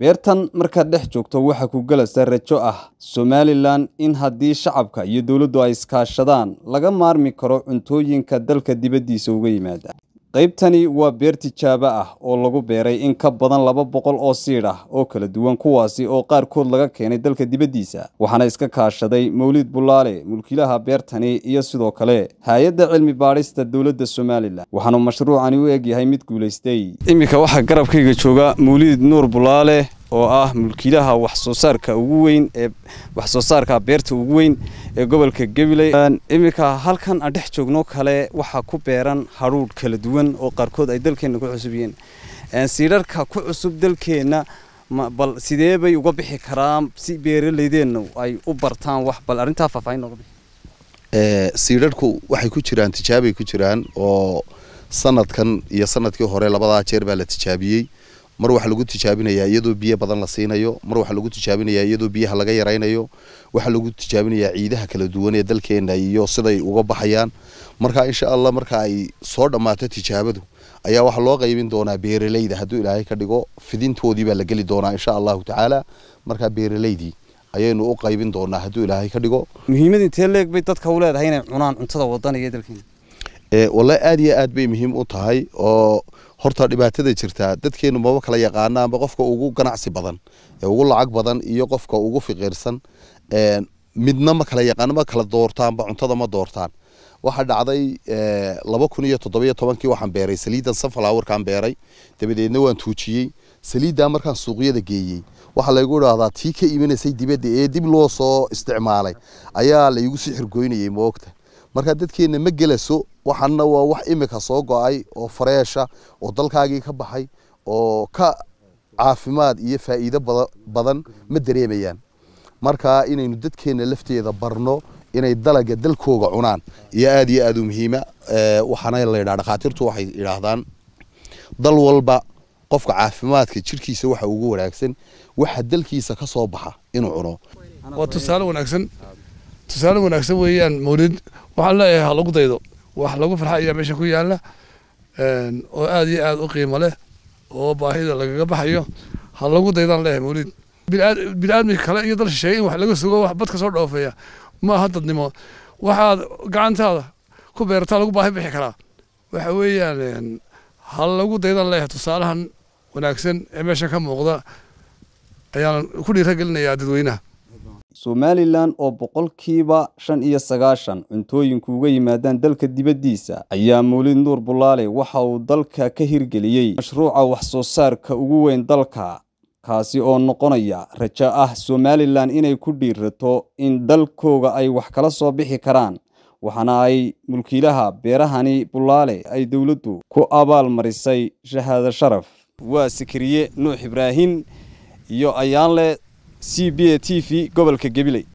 beertan markaad dhex joogto waxaa ku galaysa rajo ah somalilan in haddii shacabka iyo dowladdu ay iskaashadaan laga maarmi karo cuntooyinka dalka dibaddiisa uga yimaada qaybtani waa beer tijaabo ah oo lagu beeray in ka badan laba boqol oo siidh ah oo kala duwan kuwaasi oo qaarkood laga keenay dalka dibaddiisa waxaana iska kaashaday mawlid bulaale mulkiilaha beertani iyo sidoo kale hay-adda cilmi baadhista dowladda somalilan waxaanu mashruucani u egyahay mid guulaystay iminka waxaa garabkayga jooga mawlid nuur bulaale oo ah mulkiilaha wax soo saarka ugu weyn ee wax soo saarka beerta ugu weyn ee gobolka gabiley iminka halkan aan dhex joogno kale waxaa ku beeran hadhuudh kala duwan oo qaarkood ay dalkeenna ku cusub yihiin siidharka ku cusub dalkeenna bal sidee bay uga bixi karaan si beeralaydeenna ay u bartaan wax bal arrintaa faahfaahin nooga bixi siidharku waxay ku jiraan tijaabay ku jiraan oo sanadkan iyo sanadkii hore labadaa jeer baa la tijaabiyey mar waxaa lagu tijaabinayaa iyadoo biyo badan la siinayo mar waxaa lagu tijaabinayaa iyadoo biyaha laga yaraynayo waxaa lagu tijaabinayaa ciidaha kala duwan ee dalkeena iyo siday uga baxayaan marka insha allah marka ay soo dhammaato tijaabadu ayaa waxaa loo qaybin doonaa beeralayda hadduu ilaahay ka dhigo fidintoodii baa la geli doonaa insha allahu tacaala markaa beeralaydii ayaynu u qaybin doonaa hadduu ilaahay ka dhigo muhiimad intee leeg bay dadka u leedahay inay cunaan cuntada wadaniga ee dalkeena wallahi aada iyo aad bay muhiim u tahay oo horta dhibaatada jirtaa dadkeenu maba kala yaqaana amba qofka ugu ganacsi badan ee ugu lacag badan iyo qofka ugu fiqiirsan midna ma kala yaqaano ma kala doortaanba cuntada ma doortaan waxaa dhacday laba kun iyo toddobiyo tobankii waxaan beeray saliidan sunflowerkaan beeray dabadeedna waan tuujiyey saliiddaa markaan suuqyada geeyey waxaa laygu idhaahdaa tii ka imanaysay dibadda ee dib loo soo isticmaalay ayaa laygu sii xirgoynayay moogta marka dadkeenna ma gelaso waxaana waa wax imika soo go-ay oo fareesha oo dalkaagii ka baxay oo ka caafimaad iyo faa'iido badan ma dareemayaan marka inaynu dadkeenna lafteeda barno inay dalaga dalkooga cunaan iyo aada iyo aada u muhiima waxaana la yidhaha dhakhaatiirtu waxay idhaahdaan dal walba qofka caafimaadka jirkiisa waxa ugu wanaagsan waxa dalkiisa ka soo baxa inuu cuno waa tusaale wanaagsan tusaale wanaagsan weeyaan mawlid waxaan leeyahay ha lagu daydo wax lagu farxa ayaa meesha ku yaala oo aada iyo aada u qiimo leh oo baahida lagaga baxayo ha lagu daydaan leeyahay mawlid bini-aadmi kale iyo dal shisheeye in wax laga sugo wax bad ka soo dhoofeeya ma aha dadnimo waxaad gacantaada ku beerataa lagu baahi bixi karaa waxa weeyaan ha lagu daydaan leeyahay tusaalahan wanaagsan ee meesha ka muuqda ayaan ku dhiiragelinayaa dadweynaha somalilan oo boqolkiiba shan iyo sagaashan cuntooyinku uga yimaadaan dalka dibaddiisa ayaa mawlid nuur bulaale waxa uu dalka ka hirgeliyey mashruuca wax soo saarka ugu weyn dalka kaasi oo noqonaya rajo ah somalilan inay ku dhiirato in dalkooga ay wax kala soo bixi karaan waxaana ay mulkiilaha beerahani bulaale ay dowladdu ku abaal marisay shahaado sharaf waa sikiriye nuux ibraahin iyo ayaanle c b a t v gobolka gabiley